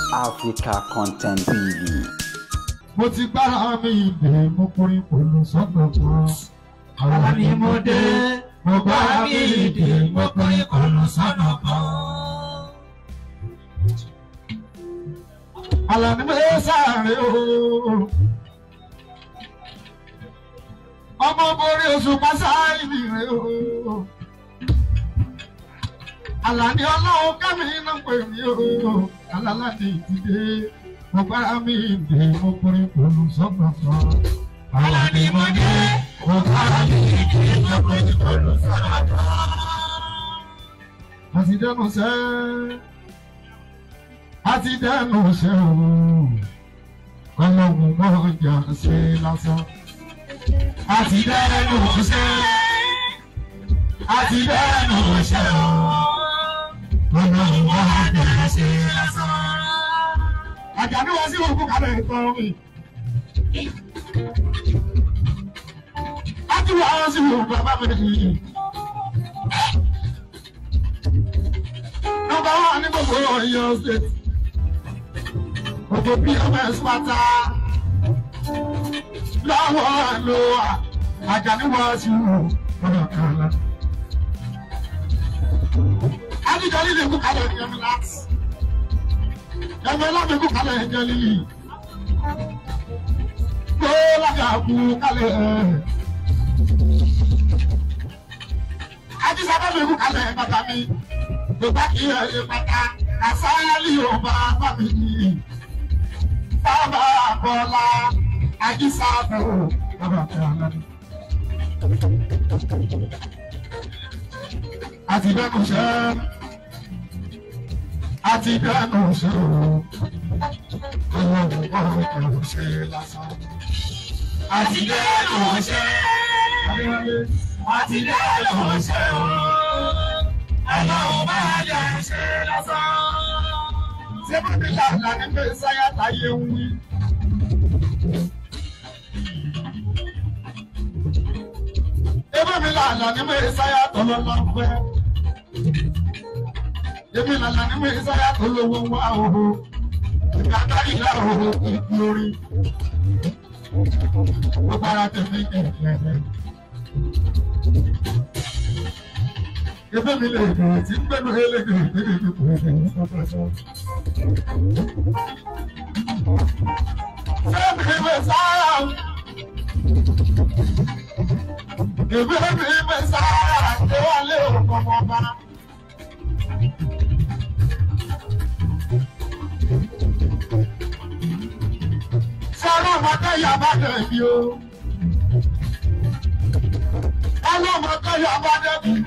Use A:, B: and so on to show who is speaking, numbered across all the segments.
A: Africa Content TV.
B: mo ti gbára mi ìdè mo kọrin pẹ̀lú sọ́nà kan.
C: Àwa ni mo dé,
B: mo gbára mi ìdè mo kọrin pẹ̀lú sọ́nà kan. Àlàní mi sáré o. Ọmọ borí oṣù Pásáìlì rè o. Àlàní ọlọ́run kẹ́mi iná pè mí o. Àlàlá ni ìdílé. Mo gbára mi ìdè mo kọrin pẹ̀lú sọ́nà kan.
C: àwa ni mo dé, mo gbára mi ìdè, mo kọrin pẹ̀lú sọ́nà kan.
B: àti dẹnu sẹ́ àti dẹnu sẹ́ o ọlọ́run mọ̀ jà ṣe lásán àti dẹnu sẹ́ àti dẹnu sẹ́ o ọlọ́run mọ̀ jà ṣe lásán. àjàdí wá sí òkú kalẹ̀ ìtọ́ mi. àti wá sí òkú bàbá mi nìyí. Nọmba wà ní gbogbo Ọ̀yọ́ state. Gbogbo PMS pátá. Lọ́wọ́ ló wà. Àjàní wá sí ọ̀rọ̀ kan. Adijọ́ líle kú kalẹ̀ ní ẹ̀mí láti. Ẹ̀mí láti kú kalẹ̀ ẹ̀jẹ̀ líle. Kó lága kú kalẹ̀. Ajísábẹ́ mi kú kalẹ̀ bàtà mi yorùbá kì í ẹ̀ pátá àsáyálì yorùbá fámìlì bàbá bọ́lá ajísáàbò bàbá kẹrànlá. àti dẹ́kun ṣẹ́ àti dẹ́kun ṣẹ́ o ọlọ́run ọ̀rọ̀ kẹrù ṣe lásán. àti dẹ́kun ṣẹ́ àti dẹ́kun ṣẹ́ o
C: Ọlọ́run bá yà ṣe lásán.
B: ṣé bá mi lànà ní pé sáyà táyé ń wí. Ebe mi lànà ní pé sáyà tó lọ lọ fẹ́. Èmi lànà ní pé sáyà tó lówó wá òhò. Ìgbàgbá ìlà òhò ìdí orí. Ó bára tẹ̀lé ẹ̀ẹ́dẹ̀ẹ́dẹ́. Ebe mi lè dùn tí gbẹ́nu ẹlẹ́gẹ̀ẹ́ ẹ̀ẹ́dẹ̀ẹ́dẹ́ kò rẹ̀ ní ọ̀pọ̀lọpọ̀. Ebe mi sára. Ebe mi sára. Ṣé wàá lé òkú ọmọ ọba? Sọ́rọ́ ọmọdé yà bá dẹ̀ bí o. Ọlọ́mọdé yà bá dẹ̀ bí.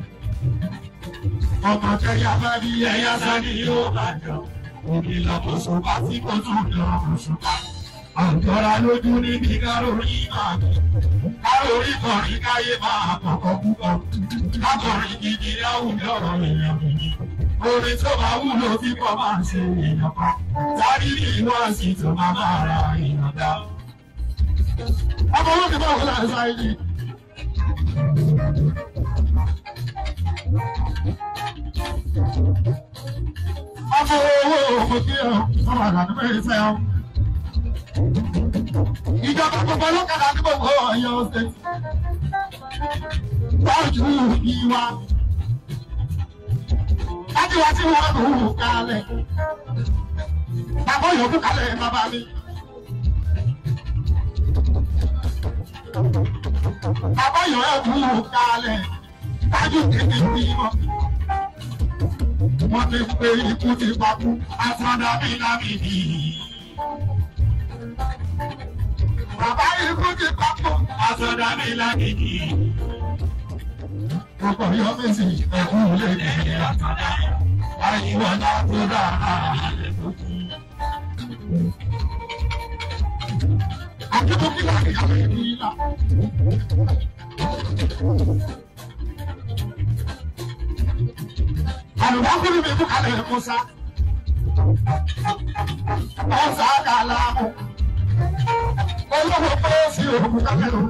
B: Ọmọ tẹ́yà bá bí ẹyá sani yóò bá jọ. Omi lọ́kọ̀ọ́sọ bá tí kò tún lọ oṣù ká. Àjọra lójú níbi kárórì máa bọ̀. Kárórì kọrin káyé máa kọ̀kọ́ púpọ̀. Kákọrin gidi láwùjọ èèyàn. Orin tó máa wúlò tí kò máa ṣe èèyàn pa. Sáré ní ìwọ́sì tó máa máa ra èèyàn dá. Ọmọ wọn ti bá wọn láti sáré yìí. ọmọ owó òkè ọ ọmọ àgbàdo mẹ́rin fẹ́ ọ. ìjọba gbogbo ọlọ́kadà ní gbogbo Ọ̀yọ́ state. tọ́jú ìwà. láti wá tí wọ́n lù ú kalẹ̀. bàbá yòókù kalẹ̀ bàbá mi. bàbá yòókù kalẹ̀. tájú kékeré bí wọn wọ́n ti pé ikú ti pakú afọ́dá mi lábìbí. Bàbá ikú ti pakú afọ́dá mi lábìbí. Ọkọ̀ yọ mẹ́sì ẹ̀kú lè ní àtọ́dá. Àyíwọ̀ náà tó dá àlẹ́ tó kú. Akíkú kí láti yàrá ìlú yìí náà. Àlùbákùnrin mi kú kalẹ̀ Musa. Musa kàlá mu. Olówó pé sí òkú kalẹ̀ o.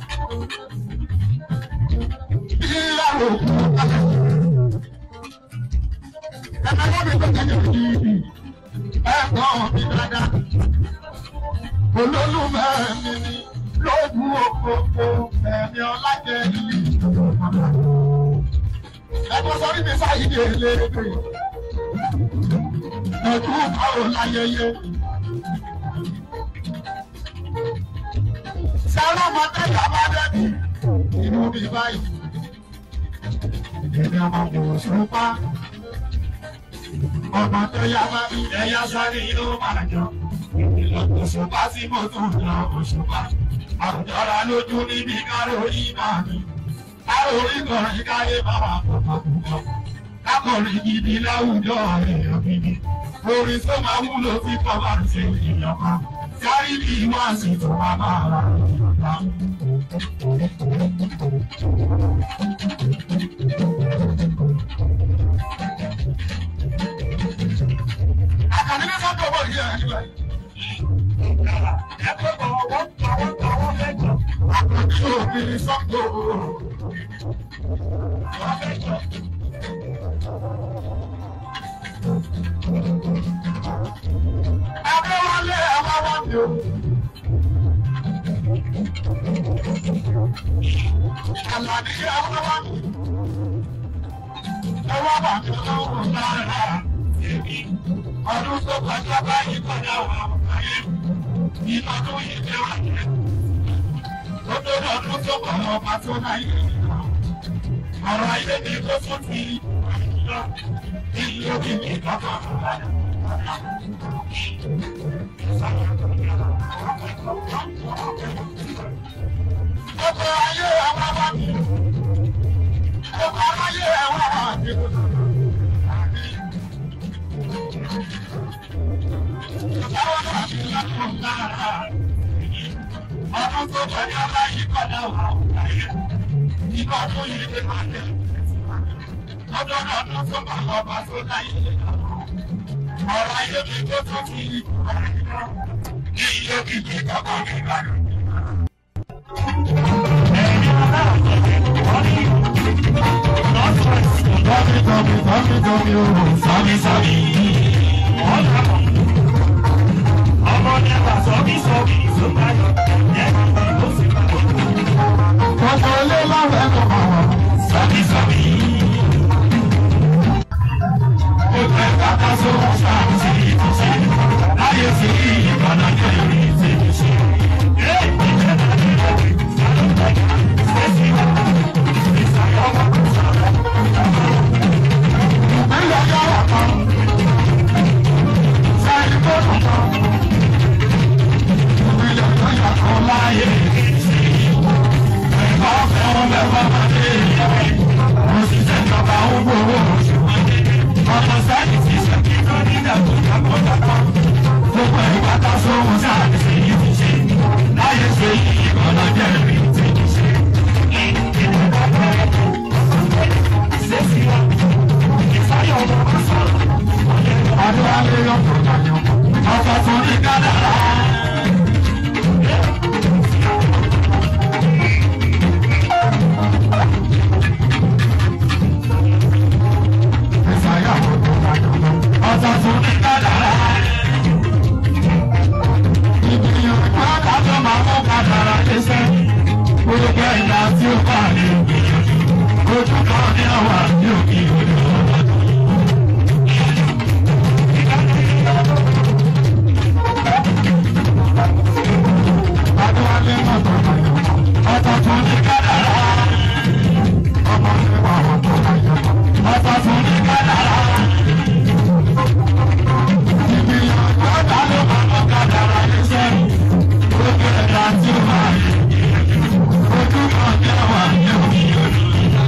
B: Ìyàwó kú kalẹ̀. Ẹ̀ka lọ́dún tó tẹ̀lé òjì ẹ̀gbọ́n mi dáadáa. Olólùfẹ́ mi ni lóògùn òkòkò ẹ̀mí ọlájẹ ìlú. Ẹ̀gbọ́n sọrí mi sáyidé léèrè. Ẹ̀kú báwo láyẹyẹ. Sẹ́rọ̀ ọmọdé yàrá dẹ́bi inú mi báyìí. Èmi ọmọ kò sọ́pá. Ọmọ tó yá bá mi ẹ̀yà sáré yóò máa jọ. Òṣùpá tí mo tún lọ òṣùpá. Àjọra lójú níbi kárórì máa mi. Kárórì kọrin káyé bàbá pọ̀pọ̀ púpọ̀. Kákọrin gidi láwùjọ èèyàn gidi. Orin tó máa wúlò sí kọ́bà ṣe èèyàn kan. Kárí bí wá sí tó máa máa ra ìyọ̀dá. Àkànní ní sọ́kọ̀ owó yìí ẹ̀ nígbà yìí. Ẹgbẹ́ bọ̀ wọ́n pa wọ́n pa wọ́n lẹ́jọ́. Àkànní òbí ní sọ́kọ̀ owó. Wọ́n lẹ́jọ́. Ẹgbẹ́ wọlé ẹ̀wá wá mi o. Àlàní ẹ̀wá wá mi. Ẹ̀wá wà mí lọ́wọ́ lára èmi. Ọdún tó kọjá báyìí kọjá wà ayé. Ìlú tó yìí jẹ́ wà ní. Ó tó lọ́dún tó kọ̀ ọba tó láyé. Ọ̀rọ̀ ayé mi tó tún ti lọ. Ilé òbí mi kọ́kọ́. Ọkọ̀ ayé àwọn ọmọ mi. Ọkọ̀ ayé àwọn ọmọ mi. Ọdún tó kọjá báyìí kọjá wà láyé. Ìgbà tó yẹ kí máa tẹ̀. Ọdún ọdún tó bá ọba tó láyé. Ọ̀rọ̀ ayé mi tó tún ti ní ilé kìkì kọ́kọ́ mi bá. Tọ́mi tọ́mi tọ́mi tọ́mi o, sọ́mi sọ́mi. Gbogbo ilé lọ́rẹ̀ kò mọ̀ wọ́n. Sọ́mi sọ́mi. Ó fẹ́ kàkà sóhun sáà sí ìtúsí. Láyé sí ìbàdàn kẹ́yìn sí ìṣe. Ìpínlẹ̀ yọ̀rọ̀ kan. Sẹ́yìn tó dùn kan. Ìpínlẹ̀ yọ̀rọ̀ kan láyé. Ẹ̀fọ́ fẹ́ràn mẹ́fà máa dé ìyàwó. Òṣìṣẹ́ ìjọba ń gbowó oṣù. Ọmọ sẹ́yìn ti ṣàkíyàn nígbà tó jábọ̀ jábọ̀. Gbogbo ìgbà ká sóhun sáà ní sèyí ti ṣe. Láyé ṣe yìí ọ̀nà jẹ́rìí ti ti ṣe. Adéwálé yọ̀pọ̀ yọ̀pọ̀, ọkọ̀ tó ní kádàrá. Ìsàyà ọkọ̀ ọkọ̀ tó ní kádàrá. Ìgbìyànjú àdájọ́ máa mú kádàrá léṣẹ́. Gbogbo ẹ̀yà tí ó bá ní ìgbìyànjú. Ojú kan ní àwọn àbí òkè òde ọ̀dọ́. Adéwálé mọ̀tò ọ̀tọ̀ tó ní kádàrá. Ọmọ nípa ọ̀tọ̀ láyọ̀ ọ̀tọ̀ tó ní kádàrá. Ìgbìyànjú ọ̀dà ló máa mú kádàrá léṣẹ́. Gbogbo ẹ̀dá tí ó máa yẹ. Ojú kan ní àwọn àyè òkè òde.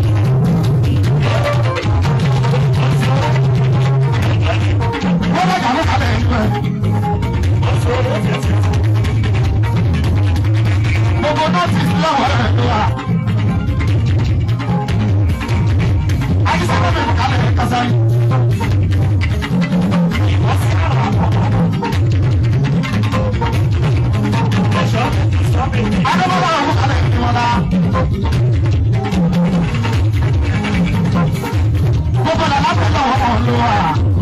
B: Wọ́n bá yàrá kalẹ̀ ń pẹ́. Gbogbo nọ́ọ̀tìsì lọ́wọ́ rẹ̀ ló wà. Àyíṣẹ́ ló bẹ̀rù kalẹ̀ ẹ̀ kásárì. Adébọ́lá ọ̀hún kalẹ̀ ní wọn lá. Gbogbo làlá pẹ̀lú ọ̀hún ló wà.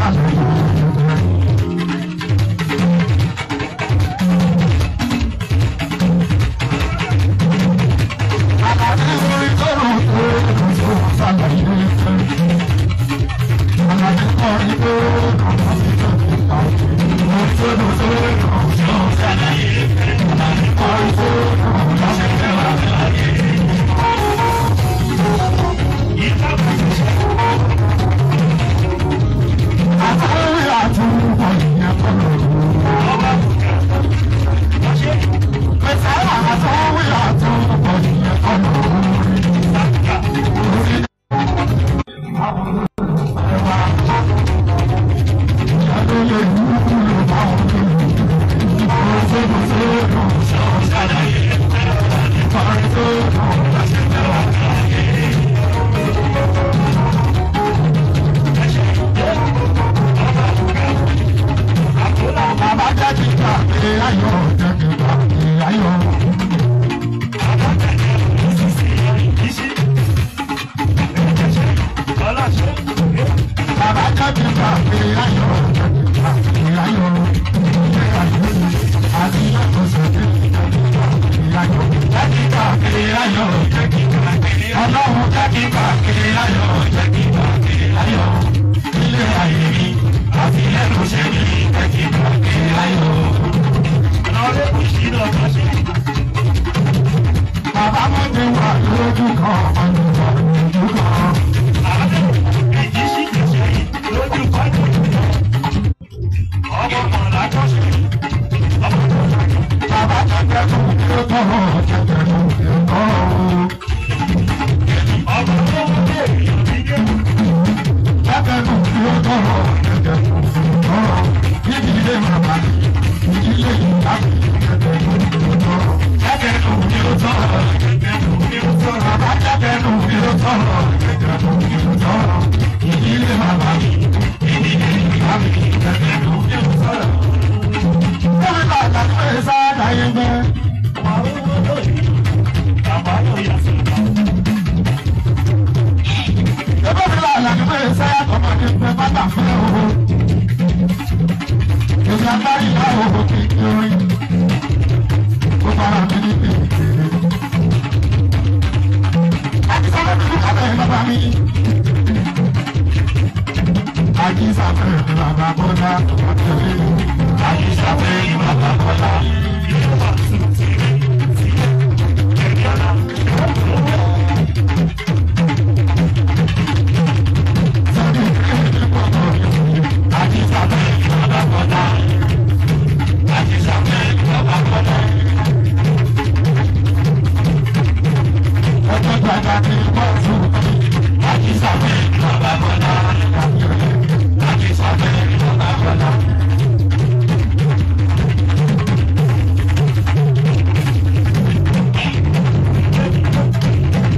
B: Thank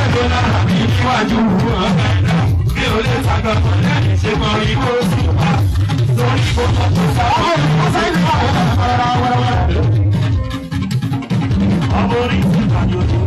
B: tó lára mi níwájú ọ̀gá ẹ̀dá mi ò lè sàgbọ̀n lẹ́yìn ṣe mọ ikú sí wa lórí gbogbo tó sáwọ́ ọ̀sẹ̀ ìgbà wọ́n ọmọ orí ìsìnkà ni o ti